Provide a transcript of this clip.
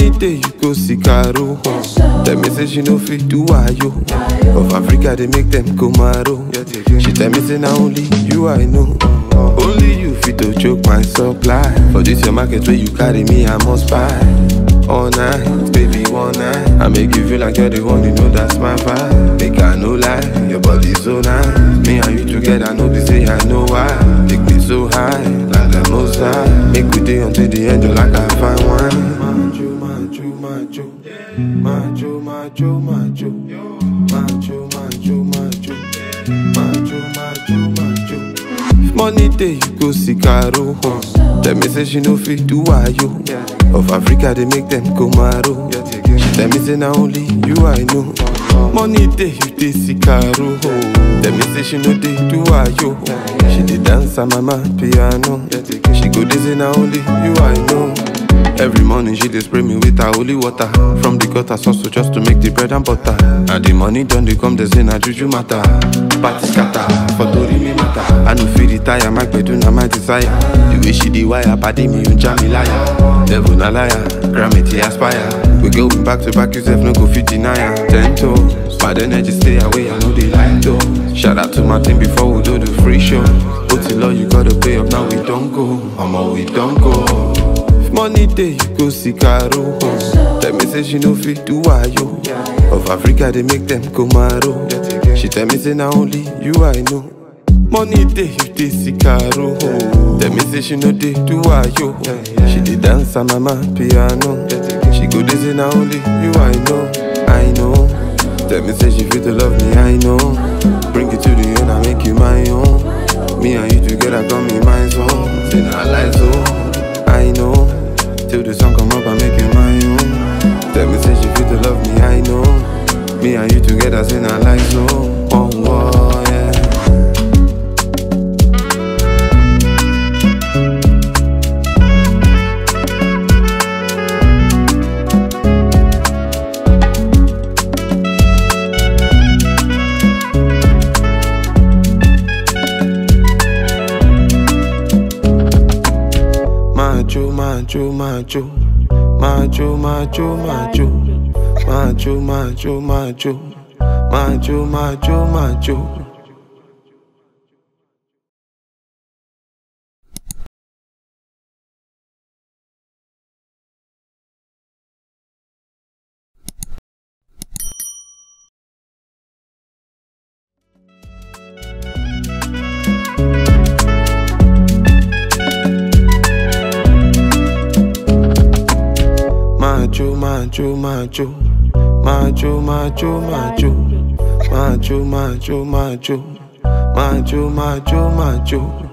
Money day you go see Caro. Tell me say she no fit do ayo. Of Africa they make them go maro. She tell me say na only you I know. Only you fit to choke my supply. For this your market where you carry me I must buy. All night, baby, one night. I make you feel like you're the one, you know that's my vibe. Make I no lie, your body so nice. Me and you together, know they say I know why. Take me so high, like the most high. Make we day until the end, you like I find wine. Macho, macho, macho, macho, macho, macho, macho, macho, macho, macho, macho, macho. Money day you go see Caro. Tell me say she no fit do ayo. Of Africa they make them go maro. She tell me say na only you I know. Money day you dey see Caro. Tell me say she no dey do ayo. She dey dance on mama piano. She go dey say na only you I know. Every morning she dey spray me with her holy water From the gutter sauce just to make the bread and butter And the money done dey come, they say na juju matter Party scatter, for tori me matter I no fit retire, my gbedu na my desire The way she dey wire, padi me you jam me liar Devil na liar, gravity aspire We going back to back, you sef no go fit deny her Ten toes, bad energy stay away, I know they like though Shout out to my team before we do the free show Put it low, you gotta pay up, now we don't go Omo, we don't go Money day you go see Caro. Tell me say she no fit do ayo. Of Africa they make them go maro. She tell me say na only you I know. Money day you dey see Caro. Tell me say she no dey do ayo. She dey dance on mama piano. She go dey say na only you I know. I know. Tell me say she fit to love me I know. Bring it to the end I make you my own. Me and you together come in my zone. Say na lie so. I know. Till the sun come up, I make you my own. Tell me, say she fit to love me, I know. Me and you together, say not like so. Oh, oh, yeah. Macho, macho, macho, macho, macho, macho, macho, macho, macho, macho, macho, macho. Macho, macho, macho, macho, macho, macho, macho, macho, macho, macho, macho, macho.